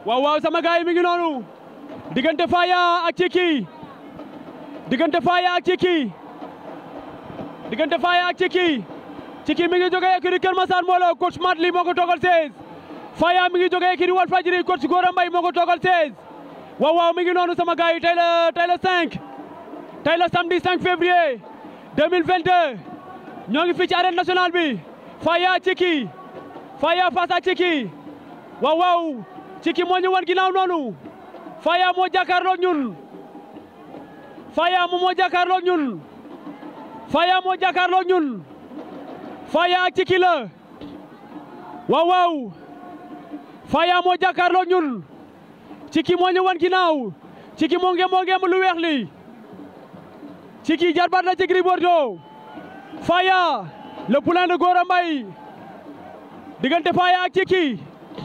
waaw waaw sama gars yi mi ngi noonu diggante Faya ak Ciki diggante Faya ak Ciki diggante Faya ak Ciki Ciki mi ngi jógee écurie Kër Massar Molo coach Mat Li moo ko toogal 16 Faya mi ngi jógee écurie Walfadjri coach Gora Mbaye moo ko toogal 16 waaw waaw mi ngi noonu sama gars yi tey la tey la 5 tey la samedi 5 février 2022 ñoo ngi fii ci arène nationale bi Faya Ciki Faya face à Ciki waaw waaw Ciki moo ñu wan ginnaaw noonu Faya moo jàkkaarloog ñun Faya moo moo jàkkaarloog ñun Faya moo jàkkaarloog ñun Faya ak Ciki la waaw waaw Faya moo jàkkaarloog ñun Ciki moo ñu wan ginnaaw Ciki moo nge moo ngeem lu weex li Ciki jarbaat la ci Gris Bordeaux Faya le poulain de Gora Mbaye diggante Faya ak Ciki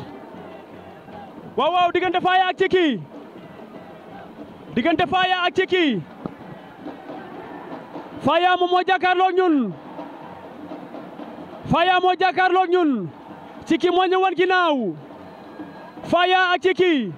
waaw waaw diggante Faya ak Ciki diggante Faya ak Ciki Faya moom moo jàkkaarloog ñun Faya moo jàkkaarloog ñun Ciki moo ñu wan ginnaaw Faya ak Ciki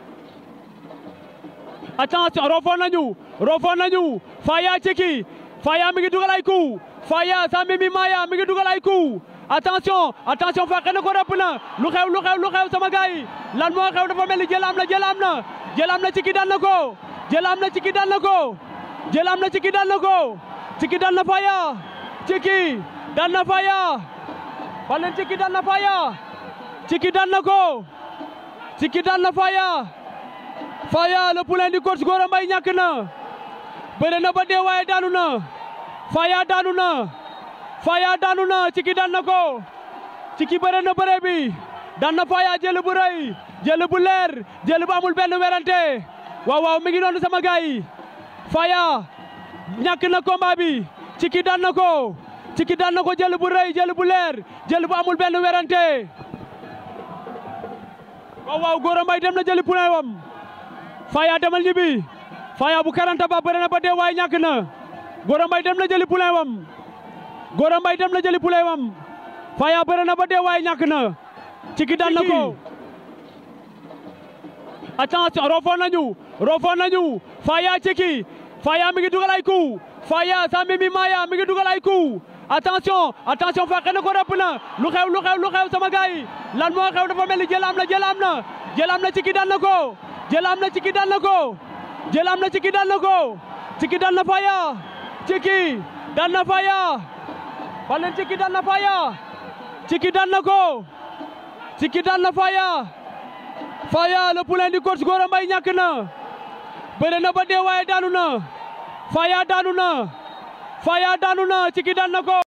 attention rofoon nañu rofoon nañu Faya ak Ciki Faya mi ngi dugal ay coup Faya sa Mimi Maya mi ngi dugal ay coup attention attention fàqe na ko rëpp na lu xew lu xew lu xew sama gars yi lan moo xew dafa mel ni jël am na jël am na jël am na Ciki daan na ko jël am na Ciki daan na ko jël am na Ciki daan na ko Ciki daan na Faya Ciki daan na Faya wala Ciki daan na Faya Ciki daan na ko Ciki daan na Faya Faya le poulain du coach Gora Mbaye ñàkk na bëre na ba dee waaye daanu na Faya daanu na Faya daanu na Ciki daan na ko Ciki bëre na bëre bi daan na Faya jël bu rëy jël bu leer jël bu amul benn werante waaw waaw mi ngi noonu sama gars yi Faya ñàkk na combat bi Ciki daan na ko Ciki daan na ko jël bu rëy jël bu leer jël bu amul benn werante waaw waaw Gora Mbaye dem na jëli poulain wam Faya demal ñibbi Faya bu karanta ba bëre na ba dee waaye ñàkk na Gora Mbaye dem na jëli poulain wam Gora Mbaye dem na jëli poulain wam Faya bëre na ba dee waaye ñàkk na Ciki daan na ko attention rofoon nañu rofoon nañu Faya Ciki Faya mi ngi dugal ay coup Faya sa Mimi Maya mi ngi dugal ay coup attention attention fàqe na ko rëpp na lu xew lu xew lu xew sama gars yi lan moo xew dafa mel ni jël am na jël am na jël am na Ciki daan na ko jël am na Ciki daan na ko jël am na Ciki daan na ko Ciki daan na Faya Ciki daan na Faya wala Ciki daan na Faya Ciki daan na ko Ciki daan na Faya Faya le poulain du coach Gora Mbaye ñàkk na bëre na ba dee waaye daanu na Faya daanu na Faya daanu na Ciki daan na ko